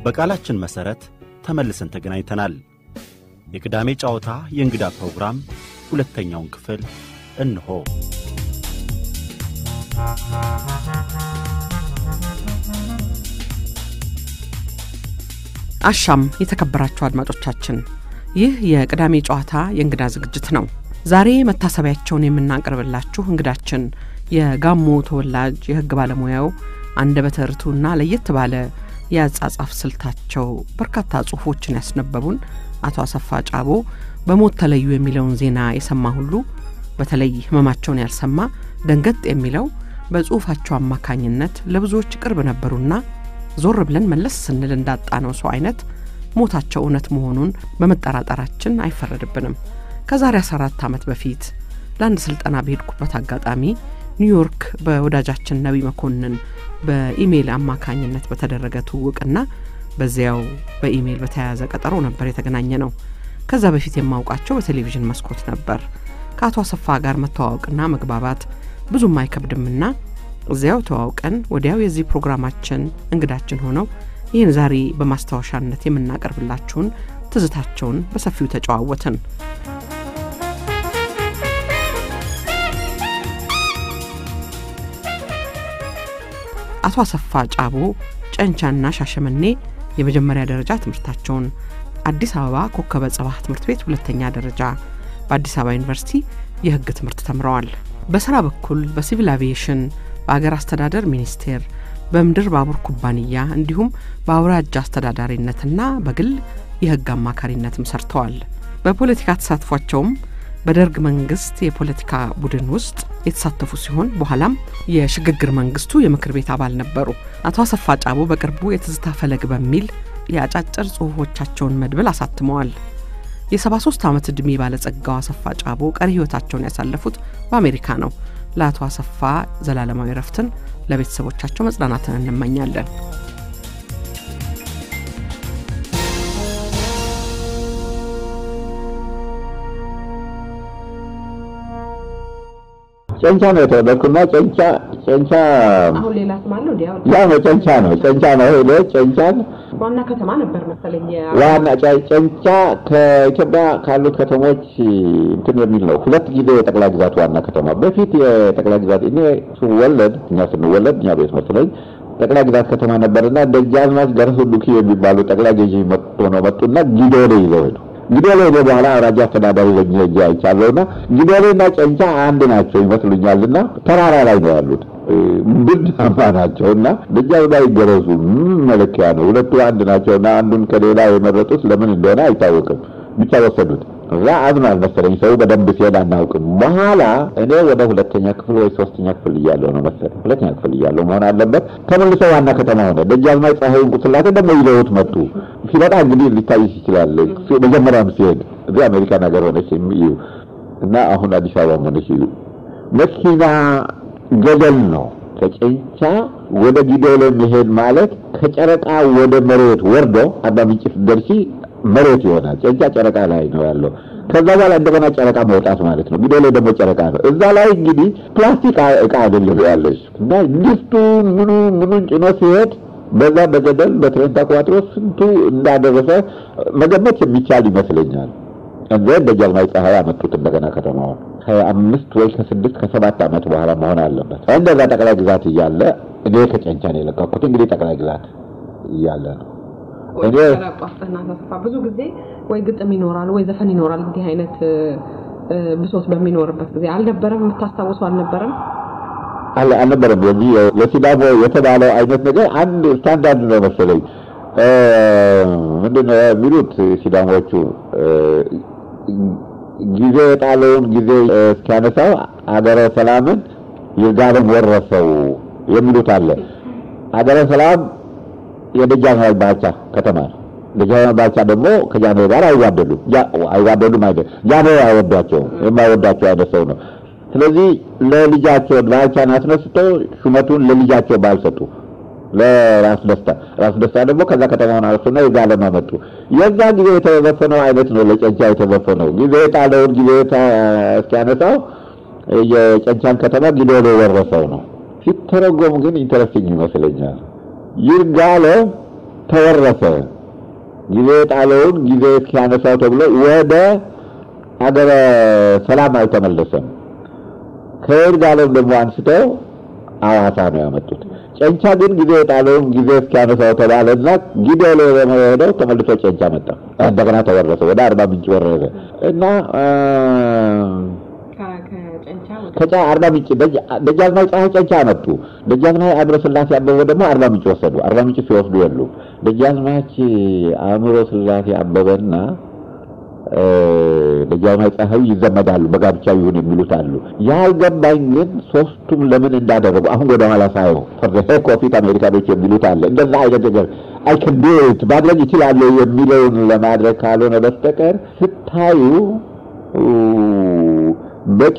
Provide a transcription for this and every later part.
በቃላችን መሠረት ተመልሰን ተገናኝተናል። የቅዳሜ ጨዋታ የእንግዳ ፕሮግራም ሁለተኛውን ክፍል እንሆ። አሻም የተከበራችሁ አድማጮቻችን፣ ይህ የቅዳሜ ጨዋታ የእንግዳ ዝግጅት ነው። ዛሬ መታሰቢያቸውን የምናቀርብላችሁ እንግዳችን የጋሞ ተወላጅ የሕግ ባለሙያው አንደበተ ርቱዕና ለየት ባለ የአጻጻፍ ስልታቸው በርካታ ጽሑፎችን ያስነበቡን አቶ አሰፋ ጫቦ በሞት ተለዩ የሚለውን ዜና የሰማ ሁሉ በተለይ ሕመማቸውን ያልሰማ ደንገጥ የሚለው በጽሑፋቸው አማካኝነት ለብዙዎች ቅርብ ነበሩና ዞር ብለን መለስ ስንል እንዳጣነው ሰው አይነት ሞታቸው እውነት መሆኑን በመጠራጠራችን አይፈረድብንም። ከዛሬ 14 ዓመት በፊት ለአንድ ስልጠና በሄድኩበት አጋጣሚ ኒውዮርክ በወዳጃችን ነቢ መኮንን በኢሜይል አማካኝነት በተደረገ ትውውቅና በዚያው በኢሜይል በተያያዘ ቀጠሮ ነበር የተገናኘ ነው። ከዛ በፊት የማውቃቸው በቴሌቪዥን መስኮት ነበር። ከአቶ አሰፋ ጋር መተዋወቅና መግባባት ብዙም አይከብድምና እዚያው ተዋውቀን ወዲያው የዚህ ፕሮግራማችን እንግዳችን ሆነው ይህን ዛሬ በማስታወሻነት የምናቀርብላችሁን ትዝታቸውን በሰፊው ተጨዋወትን። አቶ አሰፋ ጫቦ ጨንቻና ሻሸመኔ የመጀመሪያ ደረጃ ትምህርታቸውን፣ አዲስ አበባ ኮከበ ጽባህ ትምህርት ቤት ሁለተኛ ደረጃ፣ በአዲስ አበባ ዩኒቨርሲቲ የሕግ ትምህርት ተምረዋል። በስራ በኩል በሲቪል አቪዬሽን፣ በአገር አስተዳደር ሚኒስቴር፣ በምድር ባቡር ኩባንያ እንዲሁም በአውራጃ አስተዳዳሪነትና በግል የሕግ አማካሪነትም ሰርተዋል። በፖለቲካ ተሳትፏቸውም በደርግ መንግስት የፖለቲካ ቡድን ውስጥ የተሳተፉ ሲሆን በኋላም የሽግግር መንግስቱ የምክር ቤት አባል ነበሩ። አቶ አሰፋ ጫቦ በቅርቡ የትዝታ ፈለግ በሚል የአጫጭር ጽሑፎቻቸውን መድብል አሳትመዋል። የ73 ዓመት ዕድሜ ባለጸጋው አሰፋ ጫቦ ቀሪ ሕይወታቸውን ያሳለፉት በአሜሪካ ነው። ለአቶ አሰፋ ዘላለማዊ ረፍትን ለቤተሰቦቻቸው መጽናናትን እንመኛለን። ጨንቻ ነው የተወለድኩና ጨንቻ ጨንቻ አሁን ሌላ ስም አለው እንዲ ያ ነው ጨንቻ ነው ጨንቻ ነው ሄደ ጨንቻን ዋና ከተማ ነበር መሰለኝ። ዋና ጨ- ጨንቻ ከኢትዮጵያ ካሉት ከተሞች እንትን የሚል ነው። ሁለት ጊዜ የጠቅላይ ግዛት ዋና ከተማ በፊት የጠቅላይ ግዛት እኔ ስወለድ እኛ ስንወለድ እኛ ቤት መስለኝ ጠቅላይ ግዛት ከተማ ነበርና ደጃዝማች ገረሱ ዱኪ የሚባሉ ጠቅላይ ገዢ መጥቶ ነው መጡና ጊዶሌ ይዘው ሄዱ። ጊዶሌ ሄደ በኋላ አውራጃ አስተዳዳሪ ሆኜ ሄጄ አይቻለሁና ጊዶሌና ጨንቻ አንድ ናቸው ይመስሉኛልና ተራራ ላይ ነው ያሉት ብዳማ ናቸው እና ደጃዝማች ገረሱ ምን መለኪያ ነው? ሁለቱ አንድ ናቸው እና አንዱን ከሌላ የመረጡት ለምን እንደሆነ አይታወቅም። ብቻ ወሰዱት። እዛ አዝኗል መሰለኝ ሰው በደንብ ሲሄድ አናውቅም። በኋላ እኔ ወደ ሁለተኛ ክፍል ወይ ሶስተኛ ክፍል እያለሁ ነው መሰለኝ ሁለተኛ ክፍል እያለሁ መሆን አለበት። ተመልሶ ዋና ከተማ ሆነ። ደጃዝማች ፀሐይ እንቁስላሴ ደግሞ ይዘውት መጡ። ሲመጣ እንግዲህ ሊታይሽ ይችላል። መጀመሪያም ሲሄድ እዚህ አሜሪካን ሀገር ሆነች እዩ እና አሁን አዲስ አበባ ሆነች እዩ መኪና ገደል ነው። ከጨንቻ ወደ ጊዶሌ መሄድ ማለት ከጨረቃ ወደ መሬት ወርዶ አርባ ምንጭ ስትደርሺ መሬት ይሆናል። ጨንቻ ጨረቃ ላይ ነው ያለው። ከዛ በኋላ እንደገና ጨረቃ መውጣት ማለት ነው። ጊዶሌ ደግሞ ጨረቃ ነው። እዛ ላይ እንግዲህ ፕላስቲክ እቃ አይደለም ያለች እና ድስቱ ምኑ ምኑን ጭኖ ሲሄድ በዛ በገደል በትሬን ተቋጥሮ ስንቱ እንዳደረሰ መገመት የሚቻል ይመስለኛል። እንዘ ደጃዝማች ፀሐይ አመጡት እንደገና ከተማውን ሀያ አምስት ወይ ከስድስት ከሰባት ዓመት በኋላ መሆን አለበት። እንደዛ ጠቅላይ ግዛት እያለ እኔ ከጨንቻ ነው የለቀኩት። እንግዲህ ጠቅላይ ግዛት እያለ ነው እኔ ቋስጠና ተስፋ ብዙ ጊዜ ወይ ግጥም ይኖራል ወይ ዘፈን ይኖራል። እንዲህ አይነት ብሶት በሚኖርበት ጊዜ አልነበረም? የምታስታውሱ አልነበረም? አለ አልነበረም። የዚህ የሲዳሞ የተባለው አይነት ነገር አንድ ስታንዳርድ ነው መሰለኝ። ምንድን ነው የሚሉት ሲዳሞቹ ጊዜ የጣለውን ጊዜ እስኪያነሳው አገረ ሰላምን ይርጋለም ወረሰው የሚሉት አለ። አገረ ሰላም የደጃዝማች ባልቻ ከተማ ነው። ደጃዝማች ባልቻ ደግሞ ከጃንሆይ ጋር አይዋደዱም። አይዋደዱም አይደል፣ ጃንሆይ አይወዷቸውም። የማይወዳቸው አይነት ሰው ነው። ስለዚህ ለልጃቸው ባልቻን አስነስተው ሹመቱን ለልጃቸው ባል ሰጡ፣ ለራስ ደስታ። ራስ ደስታ ደግሞ ከዛ ከተማውን አነሱና ይርጋለም አመጡ። የዛ ጊዜ የተዘፈነው አይነት ነው ለጨንቻ የተዘፈነው። ጊዜ የጣለውን ጊዜ እስኪያነሳው የጨንቻን ከተማ ጊዶሌ ወረሰው ነው። ሲተረጎም ግን ኢንተረስቲንግ ይመስለኛል። ይርጋለም ተወረሰ። ጊዜ ጣለውን ጊዜ እስኪያነሳው ተብሎ ወደ አገረ ሰላም አልተመለሰም። ከይርጋለም ደግሞ አንስተው አዋሳ ነው ያመጡት። ጨንቻ ግን ጊዜ የጣለውን ጊዜ እስኪያነሳው ተባለና ጊዜ ላይ ሄደው ተመልሶ ጨንቻ መጣ። እንደገና ተወረሰ፣ ወደ አርባ ምንጭ ወረሰ እና ከጫ አርባ ምንጭ ደጃዝማች ፀሐይ ጨንቻ አመጡ። ደጃዝማች አእምሮ ስላሴ አበበ ደግሞ አርባ ምንጭ ወሰዱ። አርባ ምንጭ ሲወስዱ የሉ ደጃዝማች አእምሮ ስላሴ አበበና ደጃዝማች ፀሐይ ይዘመዳሉ፣ በጋብቻ ይሁን የሚሉት አሉ። ያልገባኝ ግን ሶስቱም ለምን እንዳደረጉ አሁን ወደ ኋላ ሳየው ፈርዘ ኮፊት አሜሪካኖች የሚሉት አለ። እንደዛ አይነት ነገር አይከንዴት ማድረግ ይችላሉ የሚለውን ለማድረግ ካልሆነ በስተቀር ስታዩ በቂ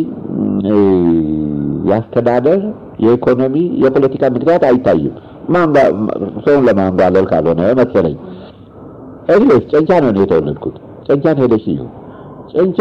የአስተዳደር የኢኮኖሚ፣ የፖለቲካ ምክንያት አይታይም። ሰውን ለማንጓለል ካልሆነ መሰለኝ። እኔስ ጨንቻ ነው የተወለድኩት። ጨንቻን ሄደሽ እዩ። ጨንቻ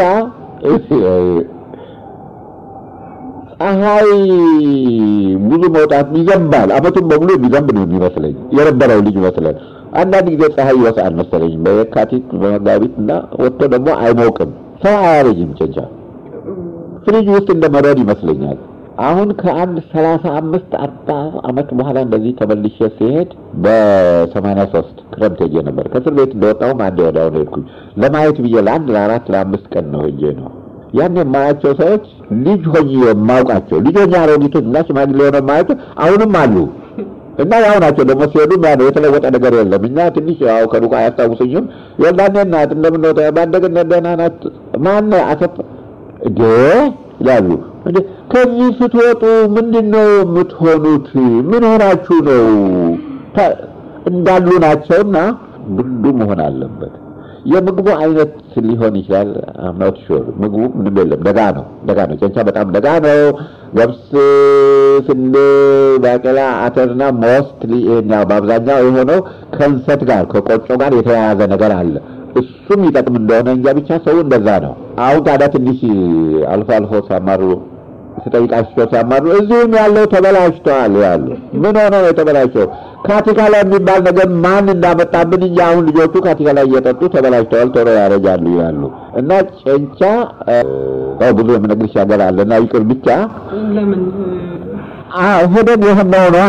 ፀሐይ ብዙ መውጣት ይዘንባል። አመቱን በሙሉ የሚዘንብ ነው የሚመስለኝ የነበረው ልጅ ይመስለን። አንዳንድ ጊዜ ፀሐይ ይወጣል መሰለኝ በየካቲት በመጋቢት እና ወጥቶ ደግሞ አይሞቅም። ሰው አያረጅም ጨንቻ ፍሪጅ ውስጥ እንደ መረድ ይመስለኛል። አሁን ከአንድ ሰላሳ አምስት አርባ አመት በኋላ እንደዚህ ተመልሼ ሲሄድ በሰማንያ ሶስት ክረምት ሄጄ ነበር። ከእስር ቤት እንደወጣሁም አንድ ወዲያው ነው ሄድኩኝ ለማየት ብዬ ለአንድ ለአራት ለአምስት ቀን ነው ሄጄ ነው ያን የማያቸው ሰዎች ልጅ ሆኜ የማውቃቸው ልጅ ሆኜ አሮጊቶች እና ሽማግሌ ሆነ የማያቸው አሁንም አሉ እና ያው ናቸው ደግሞ ሲሄዱ ያ ነው የተለወጠ ነገር የለም። እኛ ትንሽ ያው ከሩቅ አያስታውሱኝም። የወላኔ እናት እንደምን ባደግነ ደህና ናት ማን አሰፋ እንዴ ይላሉ። እንዴ ከዚህ ስትወጡ ምንድን ነው የምትሆኑት? ምን ሆናችሁ ነው? እንዳሉ ናቸውና ብርዱ መሆን አለበት። የምግቡ አይነት ሊሆን ይችላል። አምናት ሹር ምግቡ ምንም የለም። ደጋ ነው፣ ደጋ ነው። ጨንቻ በጣም ደጋ ነው። ገብስ፣ ስንዴ፣ ባቄላ፣ አተርና ሞስትሊ ይሄኛው በአብዛኛው የሆነው ከእንሰት ጋር ከቆጮ ጋር የተያያዘ ነገር አለ። እሱም ይጠቅም እንደሆነ እንጃ ብቻ ሰው እንደዛ ነው። አሁን ታዲያ ትንሽ አልፎ አልፎ ሲያማሩ ስጠይቃቸው ሲያማሩ እዚህም ያለው ተበላሽተዋል ያሉ ምን ሆነ ነው የተበላሸው? ካቲካላ የሚባል ነገር ማን እንዳመጣብን እንጂ አሁን ልጆቹ ካቲካላ እየጠጡ ተበላሽተዋል፣ ቶሎ ያረጃሉ ይላሉ። እና ጨንቻ ያው ብዙ የምነግርሽ ሀገር አለ እና ይቅር ብቻ ለምን ሄደን የሆነው ነው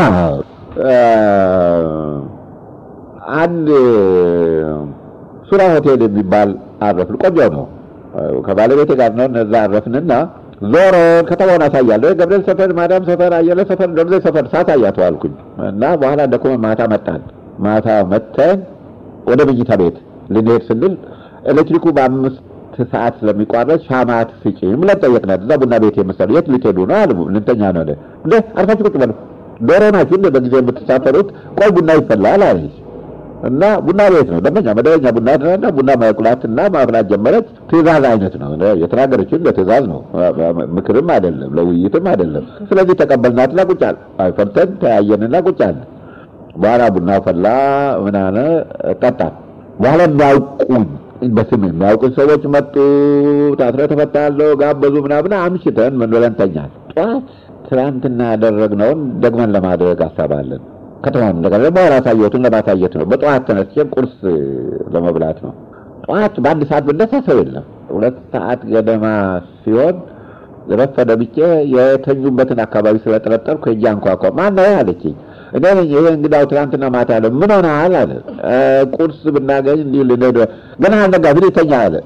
አንድ ሱራ ሆቴል የሚባል አረፍን። ቆንጆ ነው። ከባለቤቴ ጋር ነው እነዛ አረፍንና ዞሮ ከተማውን አሳያለሁ። ገብርኤል ሰፈር፣ ማዳም ሰፈር፣ አየለ ሰፈር፣ ደብዘ ሰፈር ሳሳያቸው አልኩኝ እና በኋላ ደኮመ ማታ መጣን። ማታ መተን ወደ መኝታ ቤት ልንሄድ ስንል ኤሌክትሪኩ በአምስት ሰዓት ስለሚቋረጥ ሻማት ስጪ ብለን ጠየቅናት። እዛ ቡና ቤት የመሰሉ የት ልትሄዱ ነው አሉ። ልንተኛ ነው አለ። እንደ አርፋችሁ ቁጭ በሉ ዶሮ ናችሁ እንደ በጊዜ የምትሳፈሩት ቆይ ቡና ይፈላል አለች። እና ቡና ቤት ነው ደንበኛ መደበኛ ቡና እና ቡና ማቁላትና ማፍላት ጀመረች። ትእዛዝ አይነት ነው የተናገረችን ለትእዛዝ ነው፣ ምክርም አይደለም ለውይይትም አይደለም። ስለዚህ ተቀበልናትና ቁጭ አልን። አይፈርተን ተያየንና ቁጭ አልን። በኋላ ቡና ፈላ ምናነ ጠጣን። በኋላ የሚያውቁን በስም የሚያውቁን ሰዎች መጡ። ታስረ ተፈታለሁ ጋበዙ ምናምን አምሽተን ምን ብለን ተኛል። ጠዋት ትናንትና ያደረግነውን ደግመን ለማድረግ አሳባለን። ከተማውን እንደገና ደግሞ አላሳየሁትም ለማሳየት ነው። በጠዋት ተነስቼ ቁርስ ለመብላት ነው። ጠዋት በአንድ ሰዓት ብነሳ ሰው የለም። ሁለት ሰዓት ገደማ ሲሆን ረፈደ ብቼ የተኙበትን አካባቢ ስለጠረጠርኩ ሄጄ አንኳኳ። ማነው አለችኝ። እኔ ነኝ። ይሄ እንግዳው ትናንትና ማታ አለ። ምን ሆነሃል አለ። ቁርስ ብናገኝ እንዲህ ልንሄድ ገና አልነጋ ምን ይተኛ አለ።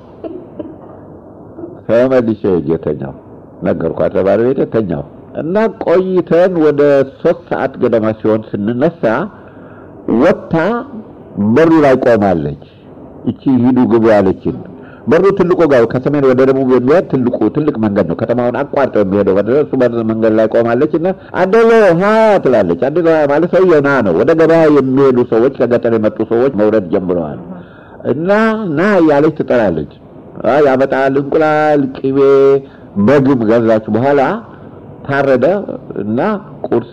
ተመልሼ ሄጄ ተኛሁ። ነገርኳት ለባለቤቴ ተኛሁ። እና ቆይተን ወደ ሶስት ሰዓት ገደማ ሲሆን ስንነሳ ወጥታ በሩ ላይ ቆማለች። እቺ ሂዱ ግቡ ያለችን በሩ ትልቁ ጋር ከሰሜን ወደ ደቡብ የሚሄድ ትልቁ ትልቅ መንገድ ነው። ከተማውን አቋርጠው የሚሄደው ወደ እሱ በር መንገድ ላይ ቆማለች እና አደሎ ሀያ ትላለች። አደሎ ሀያ ማለት ሰውዬው ና ነው። ወደ ገበያ የሚሄዱ ሰዎች ከገጠር የመጡ ሰዎች መውረድ ጀምረዋል። እና ና እያለች ትጠራለች። ያመጣል እንቁላል፣ ቅቤ፣ በግም ገዛች በኋላ ታረደ እና ቁርስ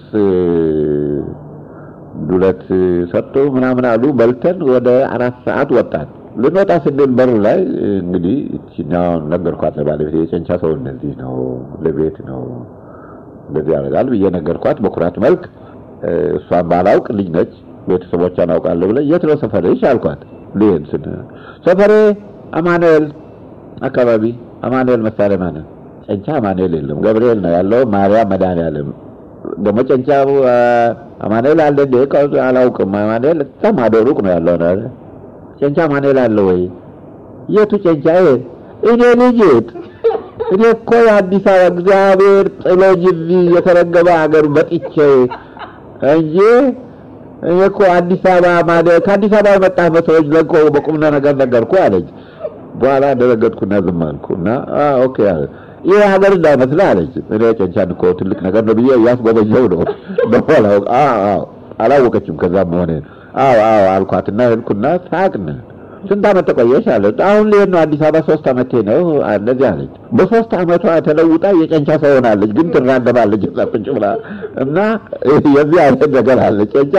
ዱለት ሰጡ ምናምን አሉ። በልተን ወደ አራት ሰዓት ወጣን። ልንወጣ ስንል በር ላይ እንግዲህ እችኛውን ነገርኳት ለባለቤት የጨንቻ ሰው እንደዚህ ነው፣ ለቤት ነው እንደዚህ ያደርጋል ብዬ ነገርኳት በኩራት መልክ። እሷን ባላውቅ ልጅ ነች ቤተሰቦቿን አውቃለሁ ብለህ የት ነው ሰፈርሽ አልኳት። ልሄድ ስል ሰፈሬ አማኑኤል አካባቢ አማኑኤል መሳሪያ ማለት ጨንቻ አማኑኤል የለም ገብርኤል ነው ያለው። ማርያም መድኃኒዓለም ደግሞ ጨንቻ አማኑኤል አለ እንደ አላውቅም። አማኑኤል እዛ ማዶ ሩቅ ነው ያለው ነው ጨንቻ አማኑኤል አለ ወይ? የቱ ጨንቻ? እኔ ልጅት እኔ እኮ የአዲስ አበባ እግዚአብሔር ጥሎኝ እዚህ የተረገበ ሀገር መጥቼ እንጂ እኔ እኮ አዲስ አበባ ማለት ከአዲስ አበባ የመጣህ መስሎኝ ለቆ በቁም ነገር ነገርኩ አለች። በኋላ ደረገጥኩና ዝም አልኩ እና ኦኬ አለ ይህ ሀገር እንዳይመስልህ አለች። እኔ ጨንቻን እኮ ትልቅ ነገር ነው ብዬ እያስጎበኘው ነው በኋላ አላወቀችም። ከዛ መሆኔን አዎ አዎ አልኳትና ሄድኩና ሳቅን። ስንት ዓመት ተቆየሽ አለ። አሁን ልሄድ ነው አዲስ አበባ ሶስት ዓመቴ ነው እንደዚህ አለች። በሶስት ዓመቷ ተለውጣ የጨንቻ ሰው ሆናለች፣ ግን ትራገባለች እዛ ቁጭ ብላ እና የዚህ አይነት ነገር አለ ጨንቻ።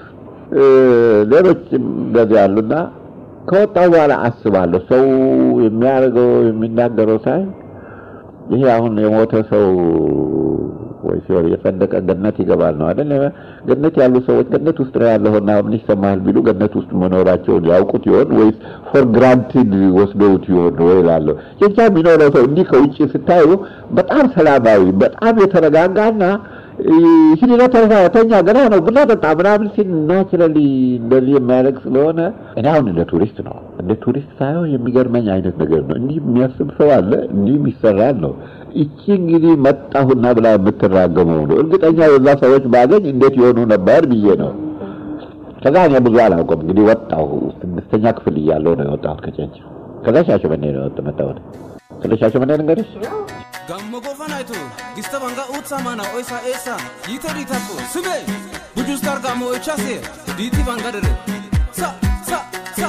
ሌሎችም እንደዚህ አሉና ከወጣሁ በኋላ አስባለሁ ሰው የሚያደርገው የሚናገረው ሳይ ይሄ አሁን የሞተ ሰው ወይ ሲወር የጸደቀ ገነት ይገባል ነው አይደል? ገነት ያሉ ሰዎች ገነት ውስጥ ነው ያለውና ምን ይሰማሃል ቢሉ ገነት ውስጥ መኖራቸውን ያውቁት ይሆን ወይስ ፎር ግራንትድ ወስደውት ይሆን ወይ እላለሁ። ጨንቻ የሚኖረው ሰው እንዲህ ከውጭ ስታዩ በጣም ሰላማዊ፣ በጣም የተረጋጋና ሂድና ተኛ ገና ነው ቡና ጠጣ ምናምን ሲል ናቹራሊ እንደዚህ የሚያደርግ ስለሆነ እኔ አሁን እንደ ቱሪስት ነው እንደ ቱሪስት ሳይሆን የሚገርመኝ አይነት ነገር ነው። እንዲህ የሚያስብ ሰው አለ፣ እንዲህ ይሰራል ነው። እቺ እንግዲህ መጣሁና ብላ የምትራገመው ነው። እርግጠኛ የዛ ሰዎች ባገኝ እንዴት የሆኑ ነበር ብዬ ነው። ከዛ እኔ ብዙ አላውቅም እንግዲህ ወጣሁ። ስድስተኛ ክፍል እያለሁ ነው የወጣሁት ከጨንቻ። ከዛ ሻሸመኔ ነው የወጥ መጣሁት። ስለ ሻሸመኔ ልንገርሽ gammo gofanayto gista banga utsa mana oysa esa yite ditako sime bujustar gammo echase diti banga dere sa sa sa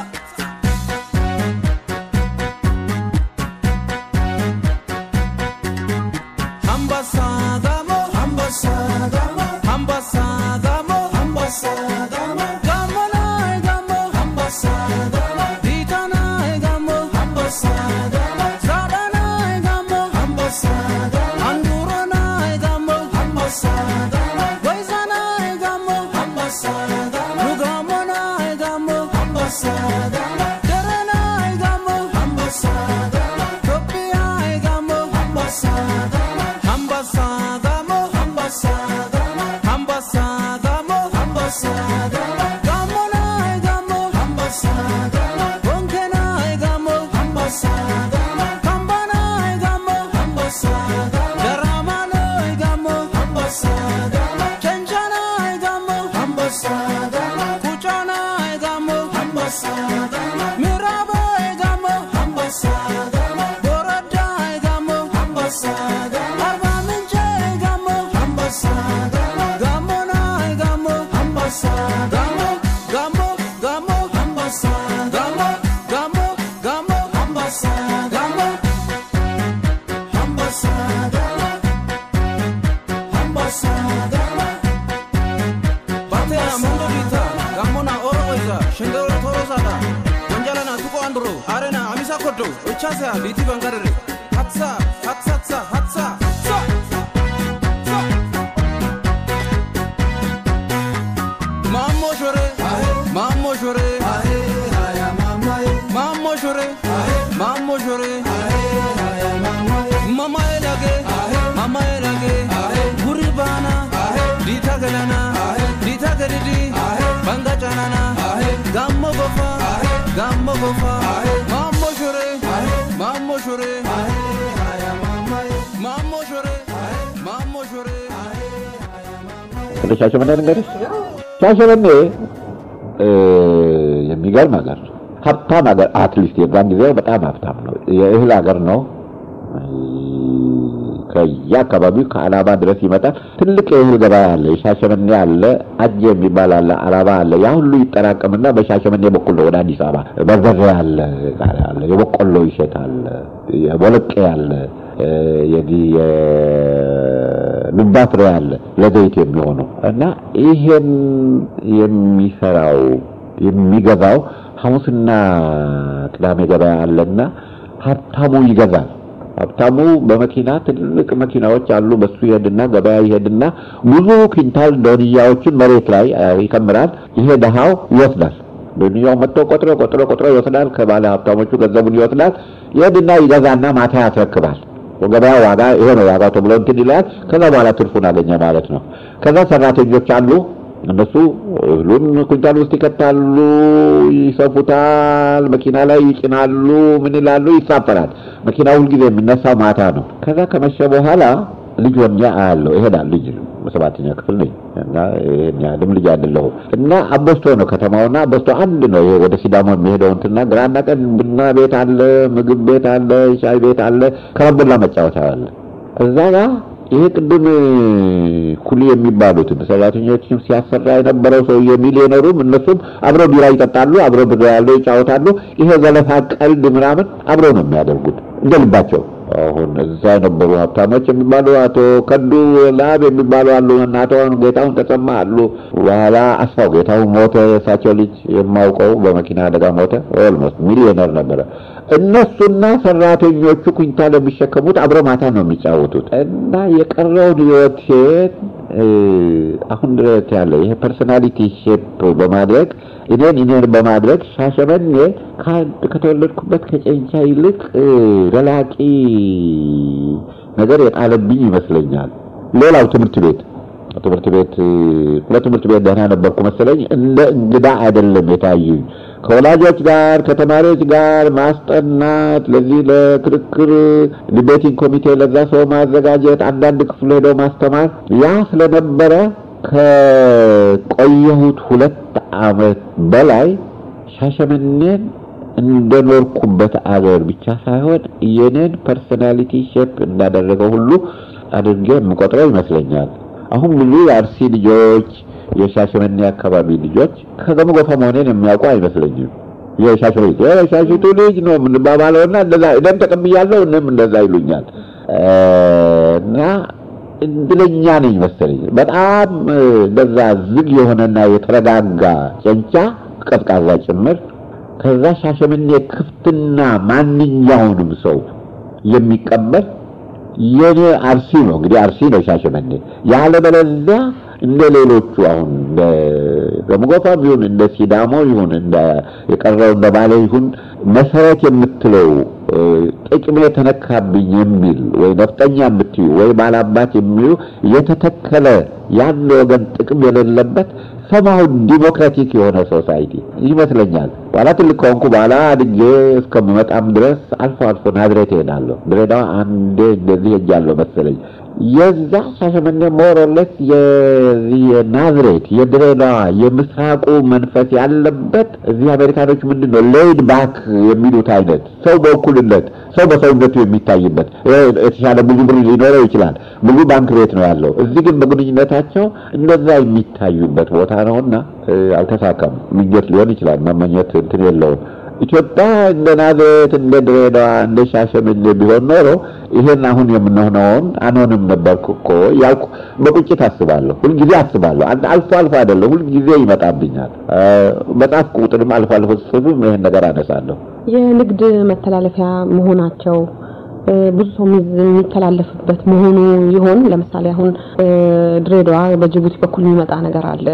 hambasa gamo hambasa gamo hambasa gamo hambasa gamo gammo na gammo hambasa gamo dita na gammo hambasa gamo sada na gammo hambasa gamo anduro na gammo hambasa gamo goiza na gammo hambasa gamo gammo na gammo hambasa gamo dere na gammo hambasa gamo topia gammo hambasa gamo hambasa gamo hambasa gamo hambasa gamo hambasa gamo gammo na gammo hambasa gamo bonke na gammo hambasa gamo kamba na gammo hambasa gamo darama na gammo hambasa gamo chenja na gammo hambasa gamo kucha na gammo hambasa gamo mirabo gammo hambasa gamo boroda gammo hambasa gamo arba minche gammo hambasa gamo gammo na gammo hambasa gamo gammo gammo hambasa gamo gammo gammo hambasa gamo hambasa gamo hambasa gamo Batera mundo dita gamona oro oiza shendero torosada wanjala na tuko andro arena amisa kodo ochasa liti bangarere hatsa hatsatsa hatsa sa sa Mammo shore mammo shore mammo shore mammo shore mama elage mama elage guri bana dita galana dita gadidi banga chanana gammo gofa gammo gofa mammo shore mammo shore mammo shore mammo shore ስለ ሻሸመኔ ልንገርሽ። ሻሸመኔ የሚገርም ሀገር ነው። ሀብታም ሀገር አትሊስት የዛን ጊዜ በጣም ሀብታም ነው። የእህል ሀገር ነው። ከየአካባቢው ከአላባ ድረስ ይመጣል። ትልቅ የእህል ገበያ አለ። የሻሸመኔ አለ፣ አጀ የሚባል አለ፣ አላባ አለ። ያ ሁሉ ይጠራቀምና በሻሸመኔ በኩል ነው ወደ አዲስ አበባ። በርበሬ አለ፣ ቃሪያ አለ፣ የበቆሎ ይሸጥ አለ፣ የቦለቄ አለ፣ የዚህ የዱባ ፍሬ አለ ለዘይት የሚሆነው እና ይሄን የሚሰራው የሚገዛው ሐሙስና ቅዳሜ ገበያ አለና ሀብታሙ ይገዛል። ሀብታሙ በመኪና ትልቅ መኪናዎች አሉ። በሱ ይሄድና ገበያ ይሄድና ብዙ ኩንታል ዶንያዎችን መሬት ላይ ይከምራል። ይሄ ድሃው ይወስዳል። ዶንያው መጥቶ ቆጥሮ ቆጥሮ ቆጥሮ ይወስዳል። ከባለ ሀብታሞቹ ገንዘቡን ይወስዳል። ይሄድና ይገዛና ማታ ያስረክባል። ገበያ ዋጋ ይሄ ነው ዋጋው ተብሎ እንትን ይላል። ከዛ በኋላ ትርፉን አገኘ ማለት ነው። ከዛ ሰራተኞች አሉ። እነሱ እህሉን ኩንታል ውስጥ ይከታሉ፣ ይሰፉታል፣ መኪና ላይ ይጭናሉ፣ ምን ይላሉ፣ ይሳፈራል። መኪና ሁልጊዜ የሚነሳው ማታ ነው። ከዛ ከመሸ በኋላ ልጅ ወንጃ አያለው ይሄዳል። ልጅ በሰባተኛ ክፍል ነኝ እና ይሄን ያህልም ልጅ አይደለሁም እና አበስቶ ነው ከተማውና አበስቶ አንድ ነው። ይሄ ወደ ሲዳሞ የሚሄደው እንትና ግራና ቀን ቡና ቤት አለ፣ ምግብ ቤት አለ፣ ሻይ ቤት አለ፣ ከረምቡላ መጫወቻ አለ። እዛ ጋር ይሄ ቅድም ኩሊ የሚባሉትን ሰራተኞችም ሲያሰራ የነበረው ሰውዬ ሚሊዮነሩም እነሱም አብረው ቢራ ይጠጣሉ፣ አብረው ብር ያለው ይጫወታሉ። ይሄ ዘለፋ ቀልድ ምናምን አብረው ነው የሚያደርጉት እንደ ልባቸው። አሁን እዛ የነበሩ ሀብታሞች የሚባሉ አቶ ከዱ ላብ የሚባሉ አሉ እና አቶ ጌታሁን ተሰማ አሉ። በኋላ አስፋው ጌታሁን ሞተ። የእሳቸው ልጅ የማውቀው በመኪና አደጋ ሞተ። ኦልሞስት ሚሊዮነር ነበረ። እነሱና ሰራተኞቹ ኩንታል የሚሸከሙት አብረ ማታ ነው የሚጫወቱት እና የቀረውን ህይወቴን አሁን ድረስ ያለ ይሄ ፐርሶናሊቲ ሼፕ በማድረግ እኔን እኔን በማድረግ ሻሸመኔ ከተወለድኩበት ከጨንቻ ይልቅ ዘላቂ ነገር የጣለብኝ ይመስለኛል። ሌላው ትምህርት ቤት ትምህርት ቤት ለትምህርት ቤት ደህና ነበርኩ መሰለኝ። እንደ እንግዳ አይደለም የታዩኝ። ከወላጆች ጋር ከተማሪዎች ጋር ማስጠናት፣ ለዚህ ለክርክር ዲቤቲንግ ኮሚቴ ለዛ ሰው ማዘጋጀት፣ አንዳንድ ክፍል ሄደው ማስተማር ያ ስለነበረ ከቆየሁት ሁለት ዓመት በላይ ሻሸመኔን እንደኖርኩበት አገር ብቻ ሳይሆን የኔን ፐርሶናሊቲ ሼፕ እንዳደረገው ሁሉ አድርጌ የምቆጥረው ይመስለኛል። አሁን ብዙ የአርሲ ልጆች የሻሸመኔ አካባቢ ልጆች ከገሙ ጎፋ መሆኔን የሚያውቁ አይመስለኝም። የሻሸመኔ የሻሽቱ ልጅ ነው የምንባባለውና እንደዛ እኔም ተቀብያለሁ፣ እኔም እንደዛ ይሉኛል እና እድለኛ ነኝ መሰለኝ። በጣም እንደዛ ዝግ የሆነና የተረጋጋ ጨንቻ ቀዝቃዛ ጭምር ከዛ ሻሸመኔ ክፍትና ማንኛውንም ሰው የሚቀበል የኔ አርሲ ነው እንግዲህ አርሲ ነው ሻሸመኔ። ያለበለዚያ እንደ ሌሎቹ አሁን እንደ ገሙጎፋም ይሁን እንደ ሲዳሞ ይሁን እንደ የቀረው እንደ ባሌ ይሁን መሰረት የምትለው ጥቅሜ ተነካብኝ የሚል ወይ ነፍጠኛ የምትዩ ወይ ባላባት የሚሉ የተተከለ ያን ወገን ጥቅም የሌለበት ሰማሁ ዲሞክራቲክ የሆነ ሶሳይቲ ይመስለኛል። በኋላ ትልቅ ከሆንኩ በኋላ አድጌ እስከምመጣም ድረስ አልፎ አልፎ ናዝሬት እሄዳለሁ። ድሬዳዋ አንዴ እንደዚህ ሄጃለሁ መሰለኝ። የዛ ሻሸመኔ ሞሮሌስ የዚህ የናዝሬት የድሬዳዋ የምስራቁ መንፈስ ያለበት እዚህ አሜሪካኖች ምንድን ነው ሌይድ ባክ የሚሉት አይነት ሰው በእኩልነት ሰው በሰውነቱ የሚታይበት የተሻለ ብዙ ብር ሊኖረው ይችላል። ብዙ ባንክ ቤት ነው ያለው። እዚህ ግን በግንኙነታቸው እንደዛ የሚታዩበት ቦታ ነውና አልተሳካም። ምኞት ሊሆን ይችላል፣ መመኘት እንትን የለውም። ኢትዮጵያ እንደ ናዝሬት እንደ ድሬዳዋ እንደ ሻሸመኔ ቢሆን ኖሮ ይሄን አሁን የምንሆነውን አንሆንም ነበርኩ እኮ ያልኩ በቁጭት አስባለሁ። ሁልጊዜ አስባለሁ። አልፎ አልፎ አይደለም፣ ሁልጊዜ ይመጣብኛል። መጽሐፍ ቁጥርም አልፎ አልፎ ስጽፍም ይሄን ነገር አነሳለሁ። የንግድ መተላለፊያ መሆናቸው ብዙ ሰው የሚተላለፍበት መሆኑ ይሆን? ለምሳሌ አሁን ድሬዳዋ በጅቡቲ በኩል የሚመጣ ነገር አለ።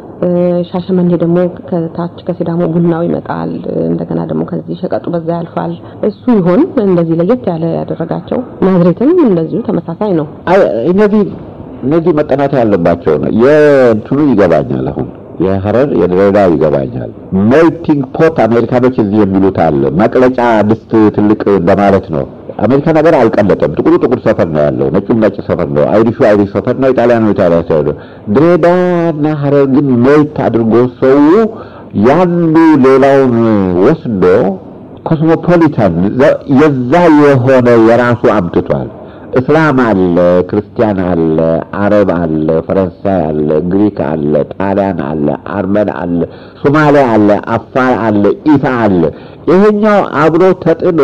ሻሸመኔ ደግሞ ከታች ከሲዳሞ ቡናው ይመጣል። እንደገና ደግሞ ከዚህ ሸቀጡ በዛ ያልፋል። እሱ ይሆን እንደዚህ ለየት ያለ ያደረጋቸው? ናዝሬትም እንደዚሁ ተመሳሳይ ነው። እነዚህ እነዚህ መጠናት ያለባቸው ነው። የእንትኑ ይገባኛል አሁን የሐረር የድሬዳዋ ይገባኛል። ሜልቲንግ ፖት አሜሪካኖች እዚህ የሚሉት አለ። መቅለጫ ድስት ትልቅ እንደማለት ነው። አሜሪካ ነገር አልቀለጠም። ጥቁሩ ጥቁር ሰፈር ነው ያለው፣ ነጩም ነጭ ሰፈር ነው፣ አይሪሹ አይሪሽ ሰፈር ነው፣ ኢጣሊያኑ ኢጣሊያ ሰፈር ነው። ድሬዳዋና ሐረር ግን ሜልት አድርጎ ሰው ያንዱ ሌላውን ወስዶ ኮስሞፖሊታን የዛ የሆነ የራሱ አምጥቷል። እስላም አለ፣ ክርስቲያን አለ፣ አረብ አለ፣ ፈረንሳይ አለ፣ ግሪክ አለ፣ ጣሊያን አለ፣ አርመን አለ፣ ሶማሊያ አለ፣ አፋር አለ፣ ኢሳ አለ። ይሄኛው አብሮ ተጥሎ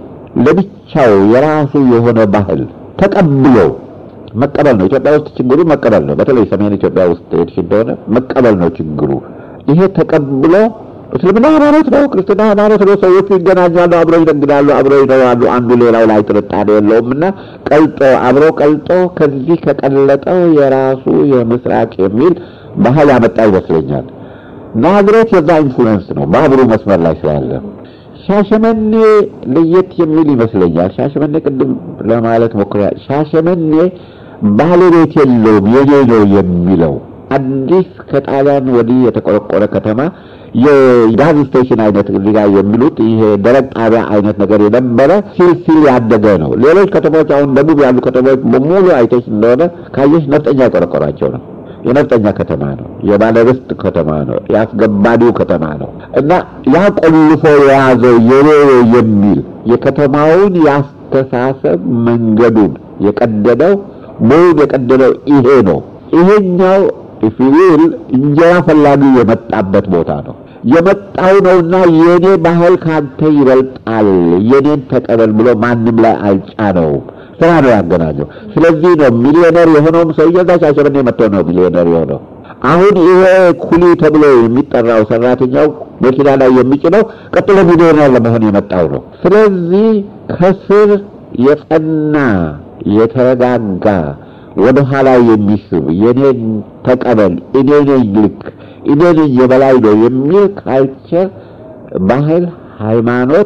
ለብቻው የራሱ የሆነ ባህል ተቀብሎ መቀበል ነው። ኢትዮጵያ ውስጥ ችግሩ መቀበል ነው። በተለይ ሰሜን ኢትዮጵያ ውስጥ ሄድሽ እንደሆነ መቀበል ነው ችግሩ። ይሄ ተቀብሎ እስልምና ሃይማኖት ነው፣ ክርስትና ሃይማኖት ነው። ሰዎቹ ይገናኛሉ፣ አብረው ይነግዳሉ፣ አብረው ይኖራሉ። አንዱ ሌላው ላይ ጥርጣሬ የለውም እና ቀልጦ አብሮ ቀልጦ ከዚህ ከቀለጠው የራሱ የምስራቅ የሚል ባህል ያመጣ ይመስለኛል። ናዝሬት የዛ ኢንፍሉዌንስ ነው ባቡሩ መስመር ላይ ስላለ። ሻሸመኔ ለየት የሚል ይመስለኛል። ሻሸመኔ ቅድም ለማለት ሞክሬ ሻሸመኔ ባለቤት የለውም የኔ ነው የሚለው አዲስ ከጣሊያን ወዲህ የተቆረቆረ ከተማ የጋዝ ስቴሽን አይነት እዚህ ጋር የሚሉት ይሄ ደረቅ ጣቢያ አይነት ነገር የነበረ ሲል ሲል ያደገ ነው። ሌሎች ከተሞች አሁን ደቡብ ያሉ ከተሞች በሙሉ አይተሽ እንደሆነ ካየሽ ነፍጠኛ የቆረቆራቸው ነው። የነፍጠኛ ከተማ ነው። የባለርስት ከተማ ነው። የአስገባሪው ከተማ ነው እና ያ ቆልፎ የያዘው የኔ የሚል የከተማውን የአስተሳሰብ መንገዱን የቀደደው ሙሉ የቀደደው ይሄ ነው። ይሄኛው ፊል እንጀራ ፈላጊ የመጣበት ቦታ ነው የመጣው ነውና የኔ ባህል ካንተ ይበልጣል፣ የኔን ተቀበል ብሎ ማንም ላይ አልጫነውም። ስራ ነው ያገናኘው። ስለዚህ ነው ሚሊዮነር የሆነውም ሰውዬ እዛ ሻሸመኔ መጥቶ ነው ሚሊዮነር የሆነው። አሁን ይሄ ኩሊ ተብሎ የሚጠራው ሰራተኛው መኪና ላይ የሚጭነው ቀጥሎ ሚሊዮነር ለመሆን የመጣው ነው። ስለዚህ ከስር የጸና የተረጋጋ ወደ ኋላ የሚስብ የኔን ተቀበል፣ እኔ ነኝ ልክ፣ እኔ ነኝ የበላይ ነው የሚል ካልቸር፣ ባህል፣ ሃይማኖት፣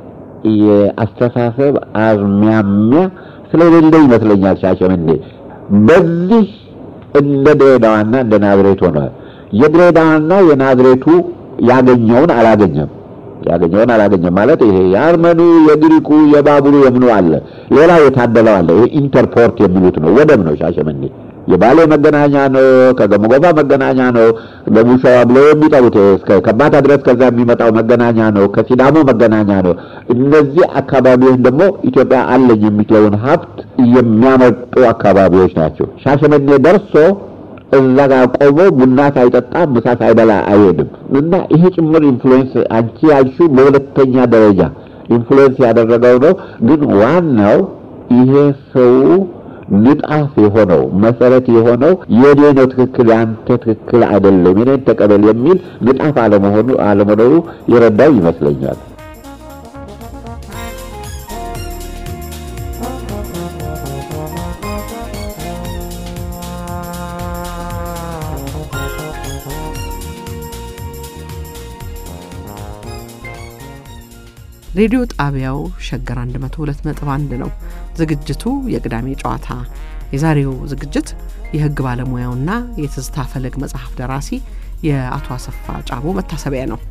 የአስተሳሰብ አዝማሚያ ስለሌለ ይመስለኛል ሻሸመኔ በዚህ እንደ ድሬዳዋና እንደ ናዝሬት ሆኗል። የድሬዳዋና የናዝሬቱ ያገኘውን አላገኘም ያገኘውን አላገኘም ማለት ይሄ የአርመኑ የግሪኩ የባቡሩ የምኑ አለ፣ ሌላ የታደለው አለ። ይሄ ኢንተርፖርት የሚሉት ነው፣ ወደብ ነው ሻሸመኔ። የባሌ መገናኛ ነው፣ ከገመጎፋ መገናኛ ነው፣ ገሙሸዋ ብለው የሚጠሩት እስከ ከባታ ድረስ ከዛ የሚመጣው መገናኛ ነው፣ ከሲዳሞ መገናኛ ነው። እነዚህ አካባቢዎች ደግሞ ኢትዮጵያ አለኝ የሚለውን ሀብት የሚያመጡ አካባቢዎች ናቸው። ሻሸመኔ ደርሶ እዛ ጋር ቆሞ ቡና ሳይጠጣ ምሳ ሳይበላ አይሄድም። እና ይሄ ጭምር ኢንፍሉዌንስ አንቺ ያልሺው በሁለተኛ ደረጃ ኢንፍሉዌንስ ያደረገው ነው። ግን ዋናው ይሄ ሰው ንጣፍ የሆነው መሰረት የሆነው የኔ ነው ትክክል፣ ያንተ ትክክል አይደለም፣ የኔን ተቀበል የሚል ንጣፍ አለመሆኑ አለመኖሩ የረዳው ይመስለኛል። ሬዲዮ ጣቢያው ሸገር 102.1 ነው። ዝግጅቱ የቅዳሜ ጨዋታ። የዛሬው ዝግጅት የሕግ ባለሙያውና የትዝታ ፈለግ መጽሐፍ ደራሲ የአቶ አሰፋ ጫቦ መታሰቢያ ነው።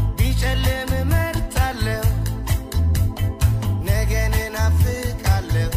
ነገን እናፍቃለሁ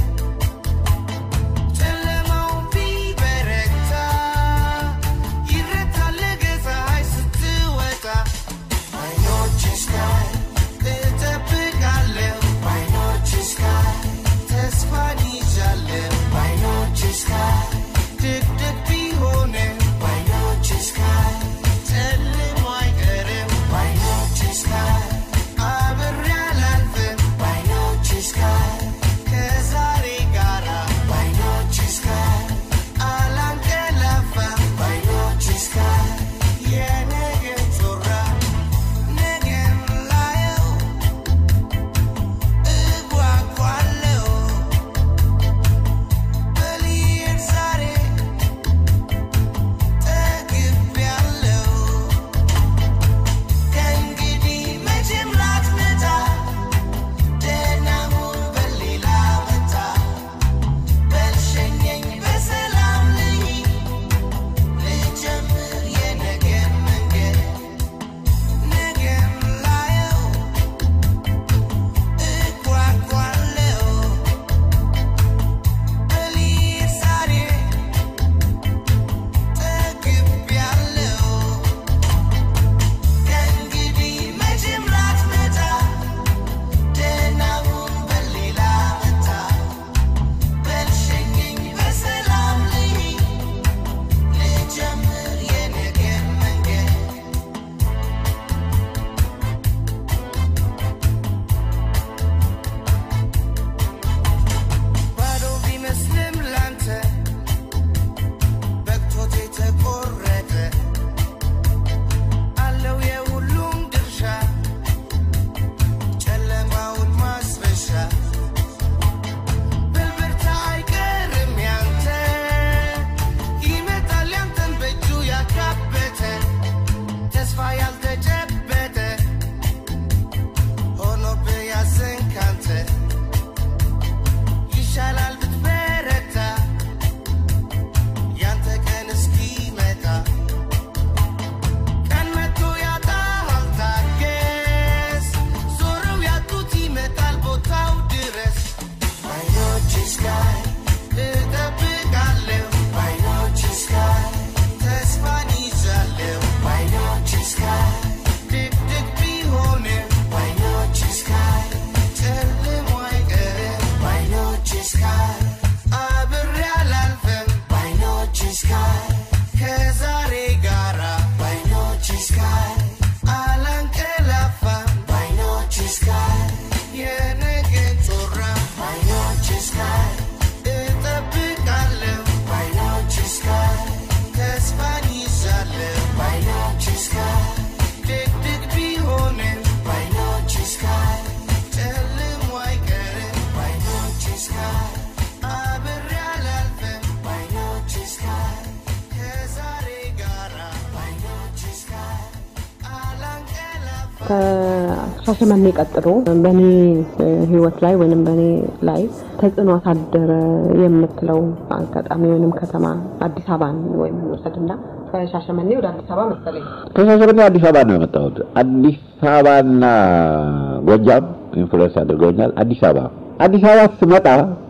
ከሻሸመኔ ቀጥሎ በእኔ ህይወት ላይ ወይንም በእኔ ላይ ተጽዕኖ አሳደረ የምትለው አጋጣሚ ወይንም ከተማ አዲስ አበባን ወይም እንውሰድና ከሻሸመኔ ወደ አዲስ አበባ መሰለኝ ከሻሸመኔ አዲስ አበባ ነው የመጣሁት። አዲስ አበባና ጎጃም ኢንፍሉዌንስ አድርገውኛል። አዲስ አበባ አዲስ አበባ ስመጣ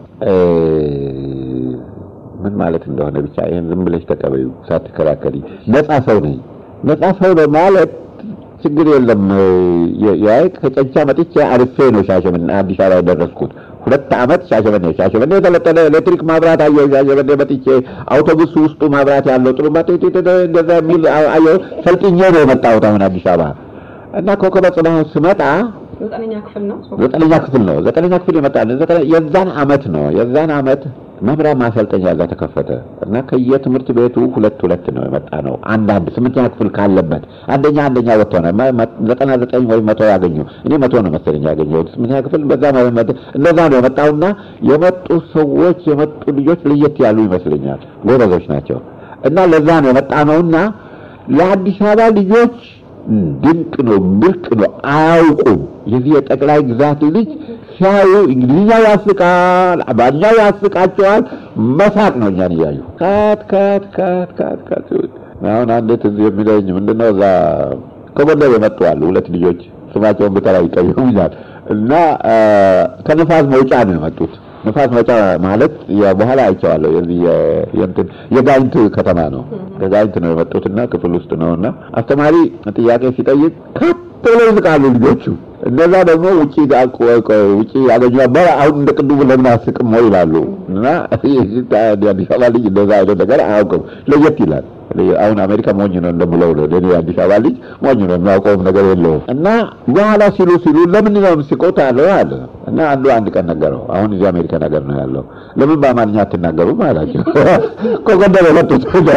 ምን ማለት እንደሆነ ብቻ ይህን ዝም ብለሽ ተቀበዩ ሳትከራከሪ። ነፃ ሰው ነኝ። ነፃ ሰው ነው ማለት ችግር የለም። ያይ ከጨንቻ መጥቼ አልፌ ነው ሻሸመኔ አዲስ አበባ የደረስኩት። ሁለት ዓመት ሻሸመኔ ሻሸመኔ የተለጠነ ኤሌክትሪክ ማብራት አየሁ። ሻሸመኔ መጥቼ አውቶቡስ ውስጡ ማብራት ያለው ጥሩ እንደዛ የሚል አየሁ። ሰልጥኜ ነው የመጣሁት አሁን አዲስ አበባ እና ኮከበ ጽባህ ስመጣ ዘጠነኛ ክፍል ነው ዘጠነኛ ክፍል ነው ዘጠነኛ ክፍል የመጣ የዛን አመት ነው የዛን አመት መምህራን ማሰልጠኛ ጋር ተከፈተ እና ከየትምህርት ቤቱ ሁለት ሁለት ነው የመጣ ነው። አንዳንድ ስምንተኛ ክፍል ካለበት አንደኛ አንደኛ ወጥቶ ነው ዘጠና ዘጠኝ ወይም መቶ ያገኙ እኔ መቶ ነው መሰለኝ ያገኘሁት ስምንተኛ ክፍል በዛ እንደዛ ነው የመጣውና የመጡ ሰዎች የመጡ ልጆች ለየት ያሉ ይመስለኛል። ጎበዞች ናቸው እና ለዛ ነው የመጣ ነውና ለአዲስ አበባ ልጆች ድንቅ ነው፣ ብርቅ ነው፣ አያውቁም። የዚህ የጠቅላይ ግዛት ልጅ ሲያዩ እንግሊዝኛው ያስቃል፣ አማርኛው ያስቃቸዋል። መሳቅ ነው እኛን እያዩ ካት ካት ካት ካት ካት። አሁን አንድ ትዝ የሚለኝ ምንድነው እዛ ከጎንደር የመጡ አሉ ሁለት ልጆች ስማቸውን ብጠራ ይቀየሙኛል እና ከንፋስ መውጫ ነው የመጡት። ንፋስ መውጫ ማለት በኋላ አይቼዋለሁ። የዚህ የእንትን የጋይንት ከተማ ነው። ከጋይንት ነው የመጡትና ክፍል ውስጥ ነውና አስተማሪ ጥያቄ ሲጠይቅ ከፍ ብለው ይስቃሉ ልጆቹ። እነዛ ደግሞ ውጪ ውጪ ያገኙ ነበር። አሁን እንደ ቅድሙ ለምን አስቅም ወይ ይላሉ። እና አዲስ አበባ ልጅ እንደዛ አይነት ነገር አያውቅም። ለየት ይላል። አሁን አሜሪካ ሞኝ ነው እንደምለው ነው። እኔ አዲስ አበባ ልጅ ሞኝ ነው፣ የሚያውቀውም ነገር የለውም። እና በኋላ ሲሉ ሲሉ ለምን ነው የምትስቁት አለው አለ እና አንዱ አንድ ቀን ነገረው። አሁን እዚህ አሜሪካ ነገር ነው ያለው። ለምን በአማርኛ አትናገሩም አላቸው። ከጎንደር የመጡት ነው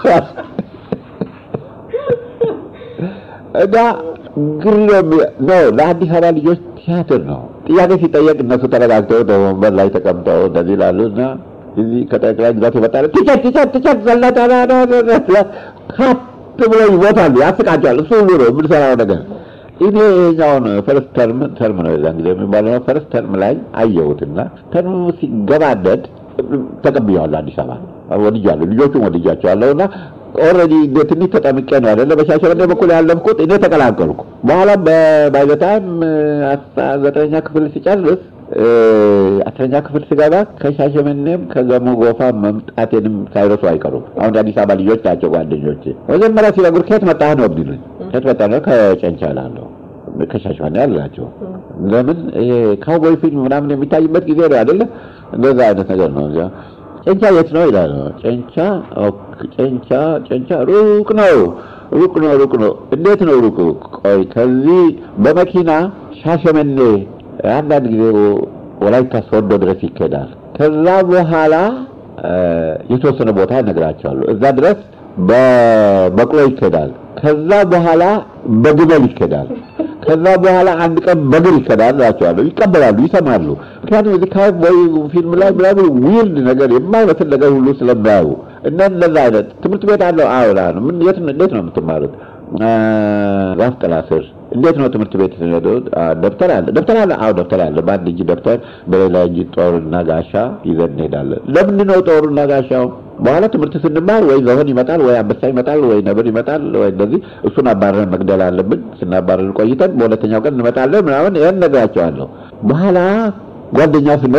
እና ግርም ነው ለአዲስ አበባ ልጆች ቲያትር ነው። ጥያቄ ሲጠየቅ እነሱ ተረጋግተው ወንበር ላይ ተቀምጠው እንደዚህ ይላሉ እና እዚህ ከጠቅላይ ግዛት የመጣ ቲኬት ቲኬት ቲኬት ዘለታ ካት ብሎ ይሞታሉ፣ ያስቃቸዋል። እሱ ሁሉ ነው የምንሰራው ነገር። እኔ ይኸኛውን ፈርስት ተርም ተርም ነው የዛን ጊዜ የሚባለው ፈርስት ተርም ላይ አየሁትና ተርሙ ሲገባደድ ተቀብያዋለሁ። አዲስ አበባ ወድጃለሁ፣ ልጆቹም ወድጃቸዋለሁ እና ኦልሬዲ ትንሽ ተጠምቄ ነው አይደለ በሻሸመኔ በኩል ያለፍኩት እኔ ተቀላቀልኩ። በኋላ ባይዘታም ዘጠነኛ ክፍል ሲጨርስ አስረኛ ክፍል ስገባ ከሻሸመኔም ከገሞ ጎፋ መምጣቴንም ሳይረሱ አይቀሩም። አሁን አዲስ አበባ ልጆች ናቸው ጓደኞቼ። መጀመሪያ ሲነግሩ ከየት መጣህ ነው የሚሉኝ። ከየት መጣህ ነው? ከጨንቻ እላለሁ። ከሻሸመኔ አላቸው። ለምን ይሄ ካውቦይ ፊልም ምናምን የሚታይበት ጊዜ ነው አይደለ? እንደዛ አይነት ነገር ነው። ጨንቻ የት ነው ይላል። ጨንቻ ጨንቻ ጨንቻ ሩቅ ነው ሩቅ ነው ሩቅ ነው። እንዴት ነው ሩቅ? ቆይ ከዚህ በመኪና ሻሸመኔ አንዳንድ ጊዜ ወላይታ ሶዶ ድረስ ይኬዳል። ከዛ በኋላ የተወሰነ ቦታ እነግራቸዋለሁ። እዛ ድረስ በበቅሎ ይኬዳል። ከዛ በኋላ በግመል ይኬዳል። ከዛ በኋላ አንድ ቀን በእግር ይኬዳል እላቸዋለሁ። ይቀበላሉ፣ ይሰማሉ። ምክንያቱም እዚህ ካውቦይ ፊልም ላይ ምናምን ዊርድ ነገር የማይመስል ነገር ሁሉ ስለሚያዩ እና እንደዛ አይነት ትምህርት ቤት አለው። አዎ እላለሁ። ምን የት እንዴት ነው የምትማሩት? ዛፍ ጥላ ስር። እንዴት ነው ትምህርት ቤት ደብተር አለ ደብተር አለ አዎ ደብተር አለ በአንድ እጅ ደብተር በሌላ እጅ ጦርና ጋሻ ይዘን እንሄዳለን ለምንድን ነው ጦርና ጋሻው በኋላ ትምህርት ስንማር ወይ ዘሆን ይመጣል ወይ አንበሳ ይመጣል ወይ ነብር ይመጣል ወይ እንደዚህ እሱን አባረን መግደል አለብን ስናባረን ቆይተን በሁለተኛው ቀን እንመጣለን ምናምን ይህን ነግራቸዋለሁ በኋላ ጓደኛ ስንሆን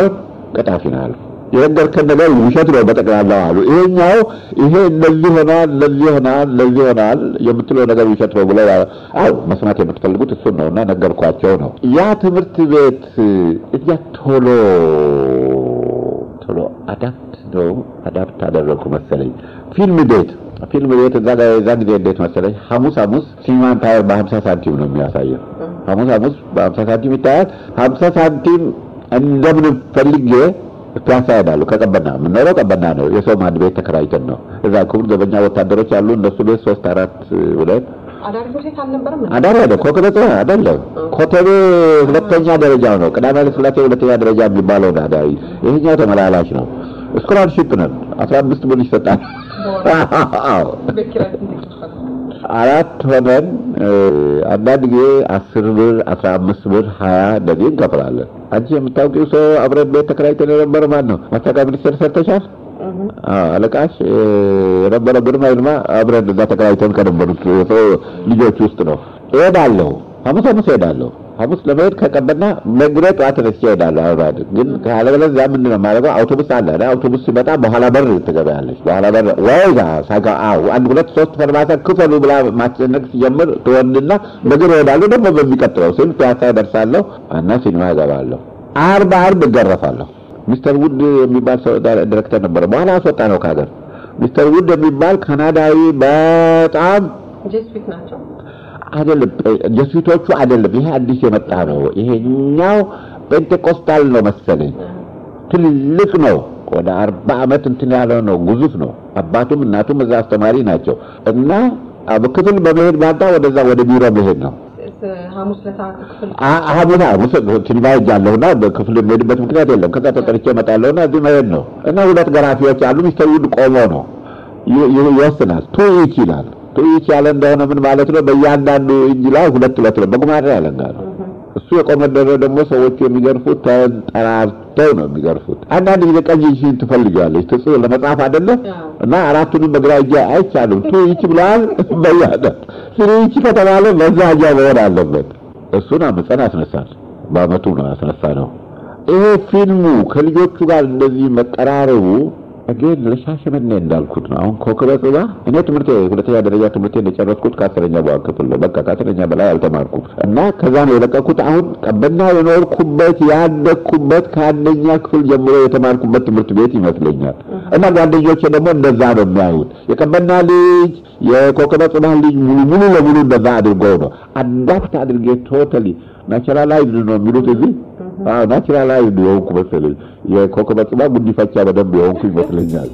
ቀጣፊ ነው አሉ። የነገርከን ነገር ውሸት ነው በጠቅላላው አሉ። ይሄኛው ይሄ እንደዚህ ሆኗል፣ እንደዚህ ሆኗል፣ እንደዚህ ሆኗል የምትለው ነገር ውሸት ነው ብለው አዎ መስማት የምትፈልጉት እሱን ነው እና ነገርኳቸው ነው። ያ ትምህርት ቤት እዚያ ቶሎ ቶሎ አዳፕት ነው አዳፕት አደረግኩ መሰለኝ። ፊልም ቤት ፊልም ቤት እዛ ጋር የዛ ጊዜ እንዴት መሰለኝ ሐሙስ ሐሙስ ሲኒማ ኢምፓየር በሀምሳ ሳንቲም ነው የሚያሳየው። ሐሙስ ሐሙስ በሀምሳ ሳንቲም ይታያል። ሀምሳ ሳንቲም እንደምን ፈልጌ ፒያሳ ሄዳለሁ። ከቀበና የምንኖረው ቀበና ነው። የሰው ማድ ቤት ተከራይተን ነው። እዛ ክቡር ዘበኛ ወታደሮች አሉ። እነሱ ቤት ሶስት አራት ብለን አዳሪ ትምህርት ቤት አልነበረም እንዴ? አዳር ሄደ ኮከበ አይደለም። ኮተቤ ሁለተኛ ደረጃው ነው። ቅዳሜ ኃይለ ሥላሴ ሁለተኛ ደረጃ የሚባለው ነው አዳሪ። ይሄኛው ተመላላሽ ነው። ስኮላርሺፕ ነን። አስራ አምስት ብር ይሰጣል። አዎ ቤት ኪራይ ስንት ይከፍላል? አራት ሆነን እ፣ አንዳንድ ጊዜ አስር ብር አስራ አምስት ብር ሀያ እንደዚህ እንከፍላለን። አንቺ የምታውቂው ሰው አብረን ቤት ተከራይተን የነበረ ማን ነው? ማስታወቂያ ሚኒስቴር ሰርተሻል? አዎ፣ አለቃሽ እ፣ የነበረ ግርማ ይልማ አብረን እዛ ተከራይተን ከነበሩት ሰው ልጆች ውስጥ ነው። እሄዳለሁ፣ ሐሙስ ሐሙስ እሄዳለሁ። ሐሙስ ለመሄድ ከቀበና ነግሬ ጠዋት ተነስቼ እሄዳለሁ። አብራድ ግን ካለበለዚያ ምንድን ነው የማደርገው? አውቶቡስ አለ አይደል? አውቶቡስ ሲመጣ በኋላ በር ትገበያለች። በኋላ በር ወይዛ ሳጋ አዎ፣ አንድ ሁለት ሶስት ፈርማታ ክፈሉ ብላ ማስጨነቅ ሲጀምር ትወንድና በእግር እሄዳለሁ። ደግሞ በሚቀጥለው ስል ፒያሳ እደርሳለሁ እና ሲኒማ እገባለሁ። አርብ አርብ እገረፋለሁ። ሚስተር ውድ የሚባል ሰው ዲሬክተር ነበረ። በኋላ አስወጣ ነው ከሀገር። ሚስተር ውድ የሚባል ካናዳዊ በጣም ጄስዊት ናቸው። አይደለም ጀስዊቶቹ አይደለም። ይሄ አዲስ የመጣ ነው። ይሄኛው ፔንቴኮስታል ነው መሰለኝ። ትልቅ ነው። ወደ አርባ ዓመት እንትን ያለው ነው። ግዙፍ ነው። አባቱም እናቱም እዛ አስተማሪ ናቸው እና ክፍል በመሄድ ማታ ወደዛ ወደ ቢሮ መሄድ ነው። ሐሙስ ለታ ክፍል ሐሙስ ሐሙስ ሲኒማ ሄጃለሁና በክፍል የሚሄድበት ምክንያት የለም። ከዛ ተጠርቼ እመጣለሁና እዚህ መሄድ ነው እና ሁለት ገራፊዎች አሉ። ሚስተር ውድ ቆሞ ነው ይ- ይ- ይወስናል። ቱ ኢች ይላል። ቱ ኢች ያለ እንደሆነ ምን ማለት ነው? በእያንዳንዱ እጅ ላይ ሁለት ሁለት ነው። በጉማሬ ያለንጋ ነው። እሱ የቆመደረ ደግሞ ሰዎቹ የሚገርፉት ተንጠራርተው ነው የሚገርፉት። አንዳንድ ጊዜ ቀኝ እጅሽን ትፈልጊዋለች ትጽ ለመጻፍ አይደለ እና አራቱንም በግራ እጅ አይቻልም። ቱ ኢች ብለዋል። በያዳ ስሪ ኢች ከተባለ በዛ እጃ መሆን አለበት። እሱን አምፀን ያስነሳል። በአመቱ ነው ያስነሳ ነው። ይሄ ፊልሙ ከልጆቹ ጋር እንደዚህ መቀራረቡ አጌን ለሻሸመኔ እንዳልኩት ነው። አሁን ኮከበ ጽባ እኔ ትምህርት ሁለተኛ ደረጃ ትምህርት የጨረስኩት ከአስረኛ በኋላ ክፍል ነው። በቃ ከአስረኛ በላይ አልተማርኩም እና ከዛ ነው የለቀኩት። አሁን ቀበና የኖርኩበት ያደግኩበት ከአንደኛ ክፍል ጀምሮ የተማርኩበት ትምህርት ቤት ይመስለኛል። እና ጓደኞቼ ደግሞ እንደዛ ነው የሚያዩት። የቀበና ልጅ የኮከበ ጽባ ልጅ ሙሉ ሙሉ ለሙሉ እንደዛ አድርገው ነው አዳፕት አድርጌ ቶታሊ ናቹራላይዝድ ነው የሚሉት እዚህ አዎ ናቹራላይዝድ የሆንኩ መሰለኝ። የኮከበ ጽባ ጉዲፈቻ በደንብ የሆንኩ ይመስለኛል።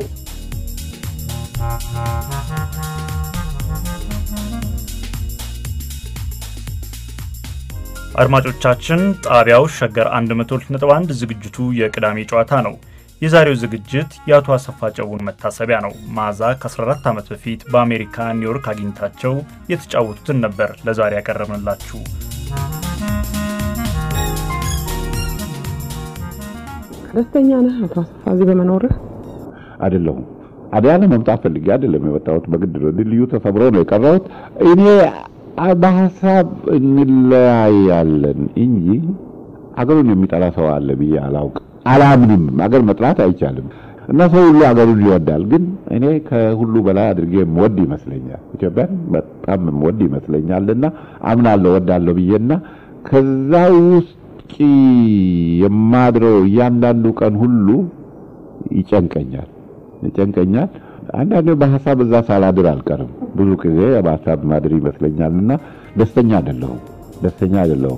አድማጮቻችን ጣቢያው ሸገር 102.1 ዝግጅቱ የቅዳሜ ጨዋታ ነው። የዛሬው ዝግጅት የአቶ አሰፋ ጨውን መታሰቢያ ነው። መዓዛ ከ14 ዓመት በፊት በአሜሪካ ኒውዮርክ አግኝታቸው የተጫወቱትን ነበር ለዛሬ ያቀረብንላችሁ። ደስተኛ ነህ አቶ አሰፋ እዚህ በመኖርህ? አይደለሁም አዲያለ መምጣት ፈልጌ አይደለም የመጣሁት፣ በግድ ነው። ድልድዩ ተሰብሮ ነው የቀረሁት። እኔ በሀሳብ እንለያያለን እንጂ አገሩን የሚጠላ ሰው አለ ብዬ አላውቅ አላምንም። አገር መጥላት አይቻልም እና ሰው ሁሉ አገሩን ይወዳል። ግን እኔ ከሁሉ በላይ አድርጌ የምወድ ይመስለኛል፣ ኢትዮጵያን በጣም የምወድ ይመስለኛል እና አምናለሁ ወዳለሁ ብዬና ከዛ ውስጥ የማድረው እያንዳንዱ ቀን ሁሉ ይጨንቀኛል ይጨንቀኛል። አንዳንዴ በሀሳብ እዛ ሳላድር አልቀርም። ብዙ ጊዜ በሀሳብ ማድር ይመስለኛል እና ደስተኛ አይደለሁም ደስተኛ አይደለሁም።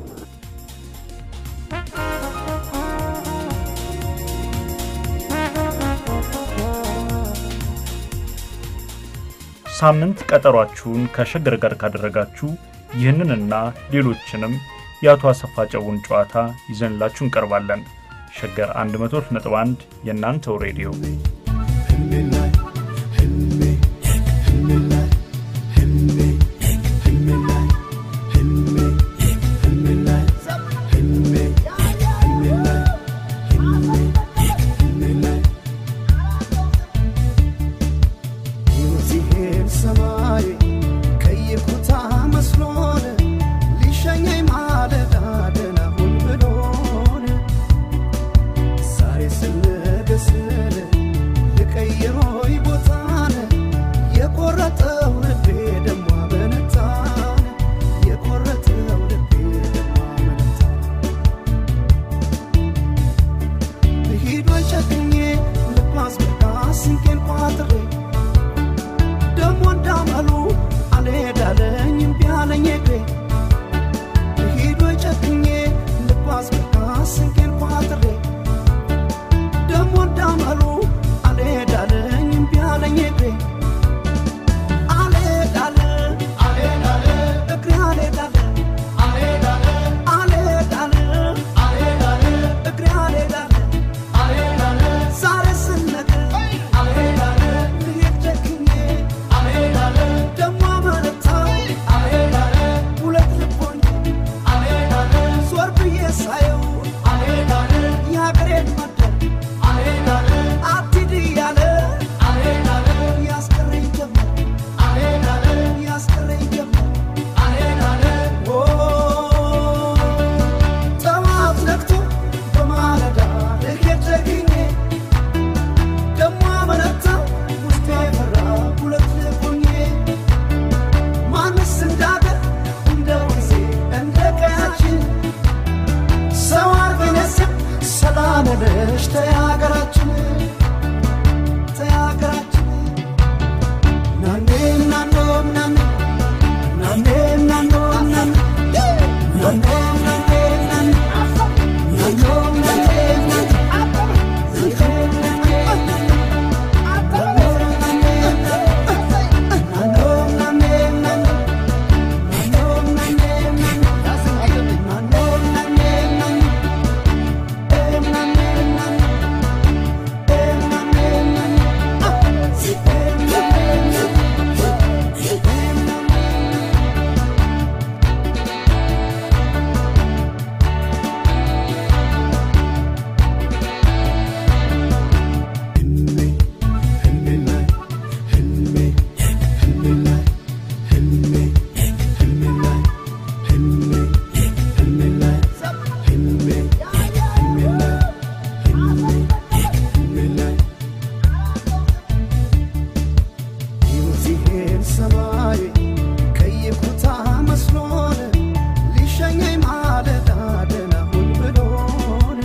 ሳምንት ቀጠሯችሁን ከሸገር ጋር ካደረጋችሁ ይህንንና ሌሎችንም የአቶ አሰፋ ጨውን ጨዋታ ይዘንላችሁ እንቀርባለን። ሸገር 102.1 የእናንተው ሬዲዮ ሲሄድ ሰማይ ቀይ ኩታ መስሎን ሊሸኘኝ ማለዳ ደህና ሁን ብሎን ዛሬ ስለ ስል ልቀይሮይ ቦታን የቆረጠው ልቤ ደሞ አመነታን የቆረጠው ልቤ ደሞ አመነታን ልሂድ ወይ ጨክኜ ልጓዝ በቃ ስንቄን ቋጥሬ ደሞ እንዳመሉ አልሄዳለኝ እምቢ አለኝ እግሬ ልሂድ ወይ ጨክኜ ልጓዝ በቃ ስንቄን ቋጥሬ ደሞ እንዳመሉ አልሄዳለኝ እምቢ አለኝ እግሬ አልሄዳለ አልሄዳለ እግሬ አልሄዳለ አልሄዳለ አልሄዳለ አልሄዳለ እግሬ አልሄዳለ አልሄዳለ ዛሬ ስነግር አልሄዳለ ልሄድ ጨክኜ አልሄዳለ ደሞ አመነታ አልሄዳለ ሁለት ልቦኝ አልሄዳለ ዞር ብዬ ሳየው አልሄዳለ የሀገሬን መደብ አልሄዳለ አትሂድ እያለ አልሄዳለ ያስቀረኝ ጀመር አልሄዳለ ያስቀረኝ ጀመር አልሄዳለ ኦ ጠዋት ነግቶ በማለዳ ልሄድ ጨክኜ ደሞ አመነታ ውስጤ ፈራ ሁለት ልቦኜ ማንስ እንዳገር እንደ ወንዜ እንደ ቀያችን ሰው አርገነስም ሰላም ነሽ ተያገራችን ተያገራችን ናኔ ናኖ ናኔ ናኔ ናኖ ናኔ ናኖ ናኔ ናኔ ናኖ ናኔ ናኔ ይህን ሰማይ ከይኩታ መስሎን ሊሸኘኝ ማለዳ ደህና ሁን ብሎን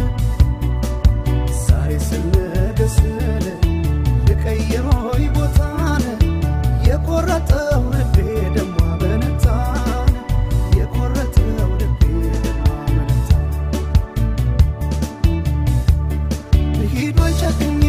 ዛሬ ስነገ ስል ልቀይሮይ ቦታን የቆረጠው ልቤ ደሞ አመነታን የቆረጠው ልቤ ደሞ አመነታን ልሂድ ወይ ጨክኜ